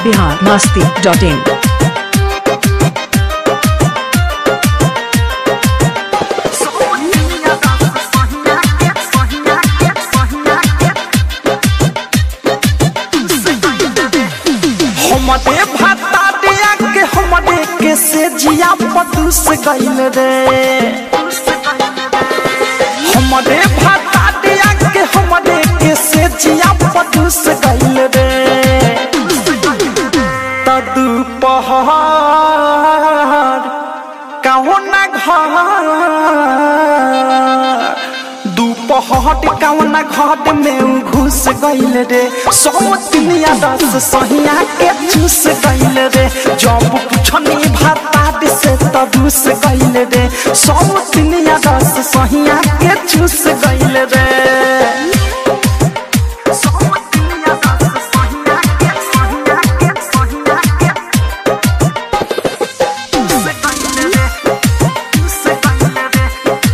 Bihar Masti dot इन हमरे भाता दिया के हमरे के से जिया पदुस गइल रे हमरे भाता दिया के हमरे के से जिया पदुस गइल रे तदु पहाड़ काहो ना घर दुपहट कौना घाट में उ घुस गइल रे सौतिनिया दस सहिया के चूस गइल रे जब पुछनी भातात से तदुस गइल रे सौतिनिया दस सहिया के चूस गइल रे सौतिनिया दस सहिया के सहिया के सहिया के चूस गइल रे चूस गइल रे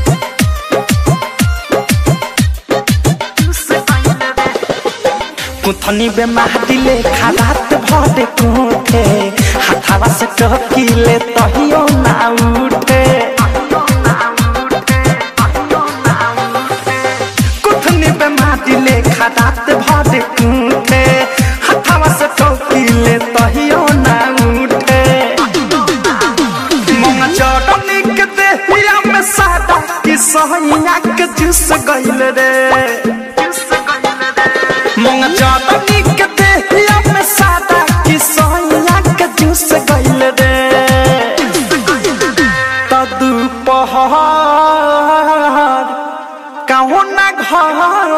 कुथनी बे महदिले खालात भरे कोठे हाथावा से टकीले तहियो ना उठे कुथनी बे महदिले खालात भरे कोठे हाथावा से टकीले तहियो ना उठे मंगा चटनी के देहिया में सादा कि सहिया के जूस गइल रे मंगा चटनी के देहिया में सादा कि सहिया के जूस गइल रे तदु पहाड़ काहो ना घर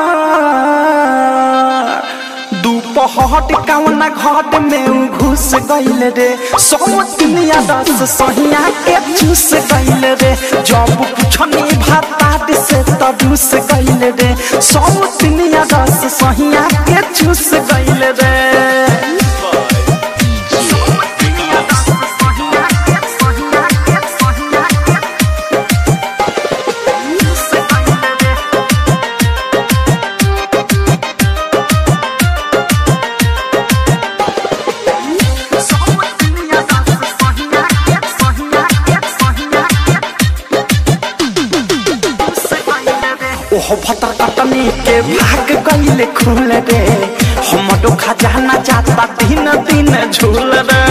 दुपहट कौना घाट में उ घुस गइल रे सौतिनिया दस सहिया के चूस गइल रे जब पुछनी भातात से तदुस गइल रे सौतिनिया दस सहिया के चूस गइल रे सौतिनिया दस सहिया के सहिया के सहिया के चूस गइल रे सौतिनिया दस सहिया के सहिया के सहिया के ओहो भटर कटनी के भाग गइले खुल रे हमरो खजाना जाता दिन दिन झूल रे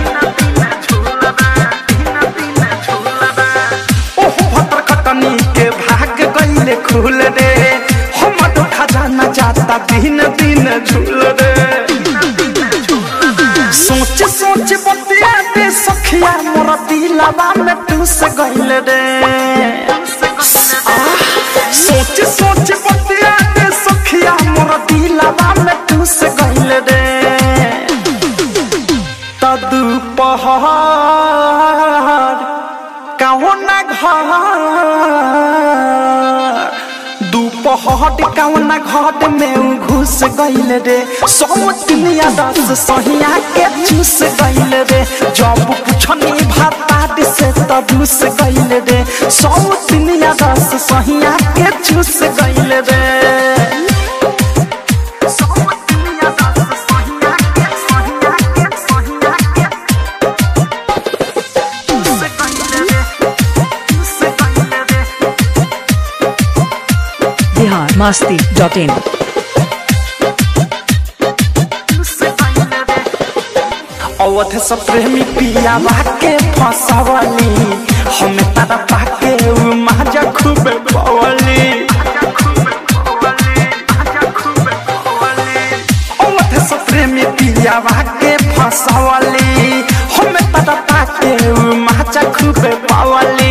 ओहो भटर कटनी के भाग गइले खुल रे हमरो खजाना जाता दिन दिन झूल रे सोच सोच बतिया दे सखिया मोर दिलवा में टूस गइल रे आह, सोच सोच बतिया दे सखिया मोर दिलवा में टूस गइल रे तदु पहाड़ काहो ना घर दुपहट कौना घाट में उ घुस गइल रे सौतिनिया दस सहिया के चूस गइल रे जब पुछनी भातात से तदुस गइल रे सौतिनिया दस सहिया के चूस गइल रे सौतिनिया दस सहिया के सहिया के सहिया के चूस गइल रे चूस गइल रे बिहार मस्ती डॉट इन अवध से प्रेमी पिया के फसवली हम तारा पाके उ माजा खूब पवली अवध से प्रेमी पिया के फसवली हम तारा पाके उ माजा खूब पवली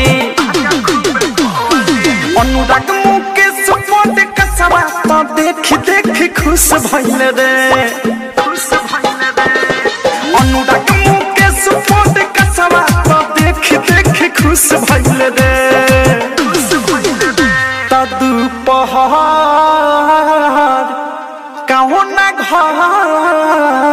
अनुराग मुकेश पद कसवा तो देख देख खुश भइल रे खुश भइल रे अनुराग मुकेश पद कसवा तो देख देख खुश भइल रे तदु पहाड़ काहो ना घर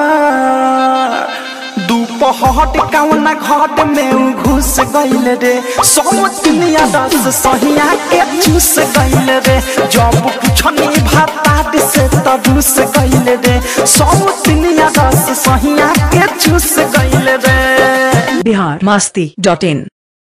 दुपहट कौना घाट में उ घुस गइल रे सौतिनिया दस सहिया के चूस गइल रे जब पुछनी भातात से तदुस गइल रे सौतिनिया दस सहिया के चूस गइल रे बिहार मस्ती डॉट इन